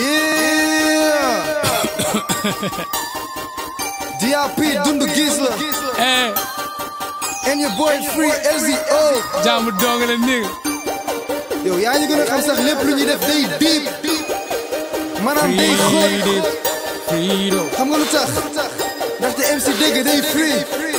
Yeah. DRP Dundu Gisla. eh And your boy Free LZO. jàmm dong la nigga yow yaa ñu gën a xam sax lépp lu ñuy def day deep. maanaam day xóot. Freedom freedom xam nga lu tax. ndaxte MC dégg day free.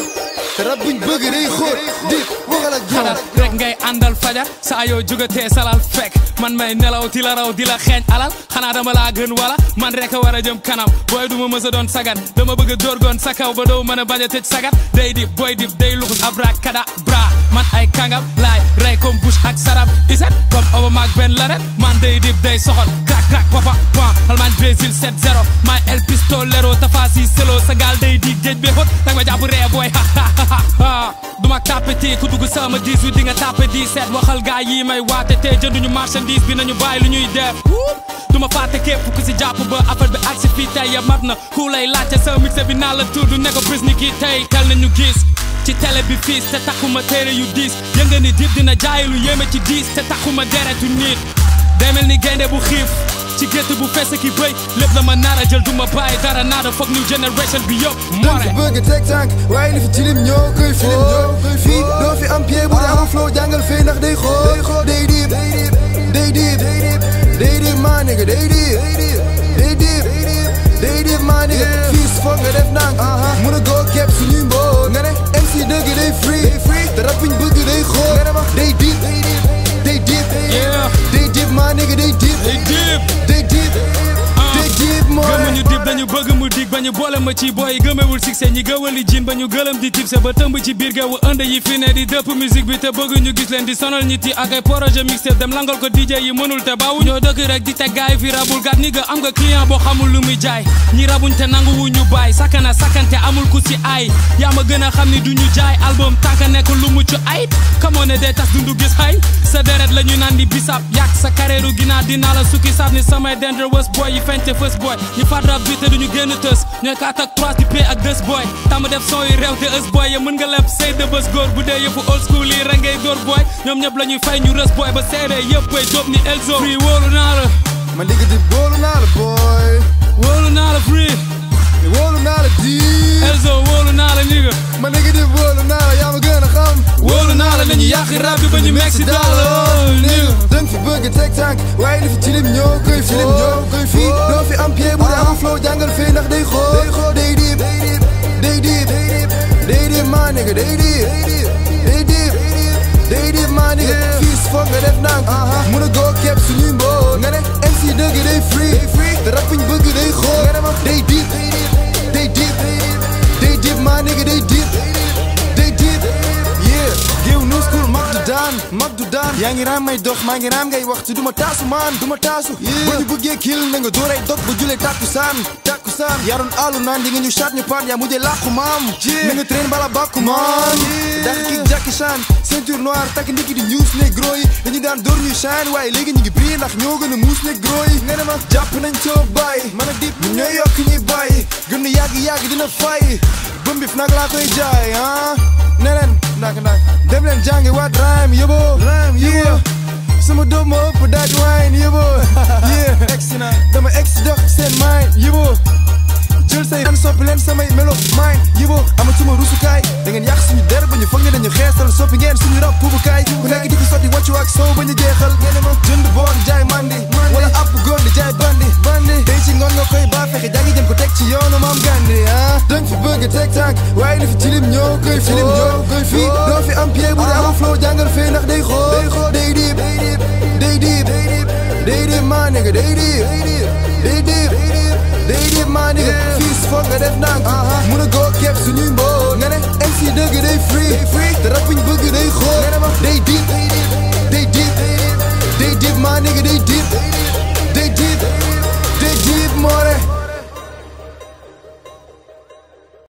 te rab buñ bëgg day xóot. deep waxal ak xalaat ñoom. rek ngay àndal fajar saa yoo jógatee salal fekk man may nelaw di la raw di la xeeñ alal xanaa dama laa gën wala man rek a war a jëm kanam booy du ma mës a doon sagat dama bëgg a dóorgoon sa kaw ba doo mën a bañ a tëj sagat day dip booy dip day luxus abrakada bra man ay kangam laay rey comme Bush ak sarab iset comme Obama ak Ben Laden man day dip day soxol crack crack papa pan Allemagne Brésil 7-0 may El Pistolero tafasi selo sa gaal day di géej be xóot dag ma jàpp ree booy ha ha ha ha duma tapeti ku dugg sama 18 di nga tapé 17 waxal gaay yi may waate te jënduñu marchandise bi nañu bàyyi lu ñuy def duma fàtte képp ku si jàpp ba affaire bi agsi fii tey ya mat na ku lay laajte sa mixé bi naa la tudd ne ko bris ni kii tey tel nañu gis ci télé bi fiis te takkuma téere yu diis yënga ni dib dina jaay lu yéeme ci diis te takkuma deretu nit demel ni gaynde bu xiif ci gétt bu fees ki bëy lépp la ma nara jël duma bàyyi dara naada foog new generation bi yëpp dañ more fi bëgg teg tànk waaye li fi tilim ñoo koy foo fii doo fi am pied bu dee amul flow jàngal fee ndax day xoo day diib day diib day diib maa nigga day diib day diib day diib maa nigga fii foog nga def ndànk mun a goo kepp suñuy mboo nga ne MC dëgg day free te rap biñ bëgg day xoo day diib day diib Yeah. day diib maa nigga day diib Hey deep day diib day diib moo gëmuñu dib dañu bëgg mu dig ba ñu boole ma ci booy gëmewul succès ñi gëwali jin ba ñu gëlëm di tibse ba tëmb ci biir géewu ënd yi fi ne di dëpp musique bi te bëgg ñu gis leen di sonal ñi ti ak ay projet mixtape dem langal ko DJ yi mënul te baawu ñoo dëkk rek di teg gaay fi rabul gat ni nga am nga client boo xamul lu muy jaay ñi rabuñ te nangu wu ñu baay sakana sakante amul ku si ay yaa ma gën a xam ni du ñu jaay album tànka nekk lu mucc ay kamoo ne day tas dundu gis xay sa deret la ñu naan di bisab yàq sa carrière ginnaaw dinaa la sukki saaf ni samay dangerous boy yi fente first boy ñi faat rap bi te duñu génn tës ñooy kaat ak trois di pay ak dës boy tàmm def son yu réew te ës boy ya mën nga leb say de bës góor bu dee yëfu old school yi rek ngay dóor boy ñoom ñëpp la ñuy fay ñu rës boy ba seede yëpp boy dóob ni Elzo free wóolu naa la man digg di boolu naa la boy wóolu naa la free wóolu naa la diib Elzo wóolu naa la nigga ma nigga di boolu naa la yaa ma gën a xam wóolu naa la dañuy yàq rap bi ba ñu meeg si daalo nigga danga fi bëgg teg tànk waaye li fi tilim ñoo koy foo ñoo koy fii doo fi am pied bu dee amul flow jàngal fee ndax day xoo day diib day diib day diib maa nigga day diib day diib day diib maa nigga fii foog nga def ndànk mun a goo kepp suñuy mboo nga ne MC dëgg day free te rap biñ bëgg day xoo day diib day diib day diib maa nigga day diib day diib yeah géew nu school mag du daan mag du daan yaa ngi raam may dox maa ngi raam ngay waxtu du ma taasu maan du ma taasu ba ñu bëggee kil na nga dóoray dog ba julee takku saan takku saan yaroon alu naan di nga ñu chat ñu paan yaa mujjee làqu maam na nga train bala bàkku maan dax ki Jackie Chan ceinture noire takk ndiki di ñuus ne gros yi dañu daan dóor ñuy shine waaye léegi ñu ngi briller ndax ñoo gën a muus ne gros yi nga ne ma jàpp nañ soo bàyyi man a dip ñun ñooy yokk ñuy bàyyi gën a yàgg yàgg dina fay bëmbif nag laa koy jaay ah ne leen ndak ndak dem leen jàngi waat rhyme yóbbo rhyme yóbbo sama doom ma ëpp daaj wine yóbbo yeah egsi na dama egsi dox seen mind yóbbo jël say an soppi leen samay melo mind yóbbo amatuma rusukaay da ngeen yàq suñu der ba ñu foog ne dañu xeesal soppi ngeen suñu rab puubukaay ku nekk di fi sotti wàccu ak sow ba ñu jeexal ngeen ma jënd boon jaay mandi wala app góor di jaay bandi bandi tey ci ngoon nga koy baa fexe jàngi jëm ko teg ci yoonu maam gandi ah danga fi bëgg teg tànk waaye li fi tilim ñoo koy filim ñoo koy fii doo fi am pied bu dee amul flow jàngal fee ndax day xoo day diib day diib day diib maa nigga day diib day diib day diib maa nigga fii foog nga def ndànk mun a goo kepp suñuy mboo nga ne MC dëgg day free te rap biñ bëgg day xoo day